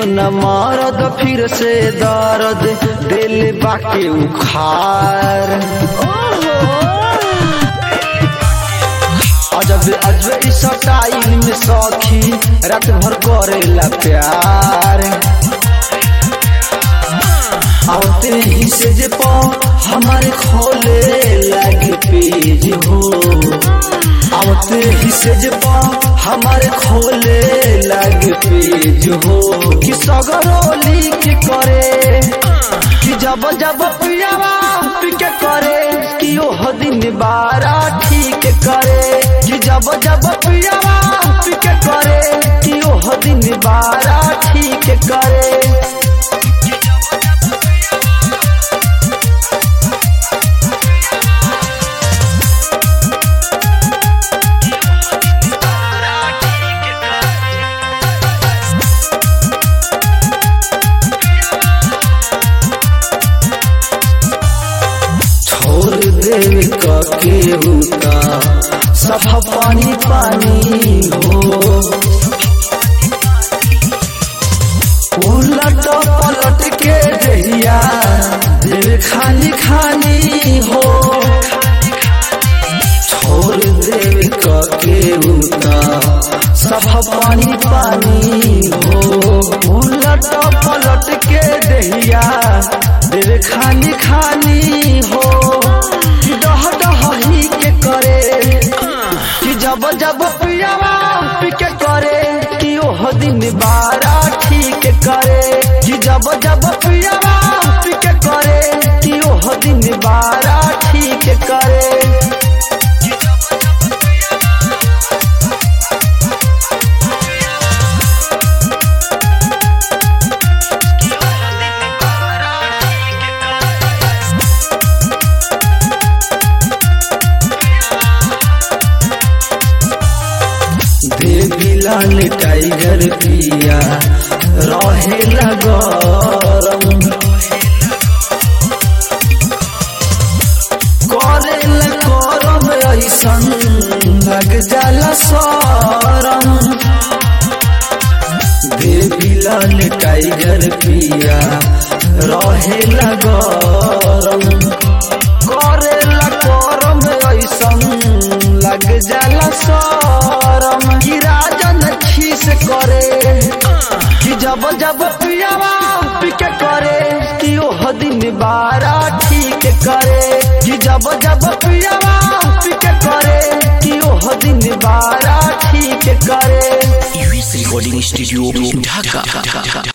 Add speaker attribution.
Speaker 1: न मारद फिर से दर्द दिल बाके उखार अजब अजब इस टाइम में सखी रात भर करेला प्यार आते ही से जे पा हमारे खोले लगे पेज हो आते ही से जे पा हमारे खोले लगे पेज हो कि सगरोली के करे कि जब जब पियावा पिके करे कि ओह दिन बारा ठीक करे कि जब जब पियावा पिके करे कि ओह दिन बारा ठीक करे छोड़ देव के उता सफा पानी पानी हो उलट पलट के दहिया दिल खाली खाली हो छोड़ देव के उता सफा पानी पानी हो उलट पलट के दहिया दिल खाली खाली हो कि डह डह ही के करे कि जब जब पियावा पिके करे कि ओह दिन बारा ठीक करे कि जब जब पियावा पिके करे कि ओह दिन बारा ठीक करे बेबीलाल टाइगर पिया रहेला गरम करेला करम ऐसन लग जाला सरम बेबीलाल टाइगर पिया रहेला गरम करेला करम ऐसन लग जाला सरम कि राजन खीस करे कि जब जब पियावा पिके करे कि ओह दिन बारा ठीक करे कि जब जब पियावा पिके करे कि ओह दिन बारा ठीक करे
Speaker 2: recording studio ढाका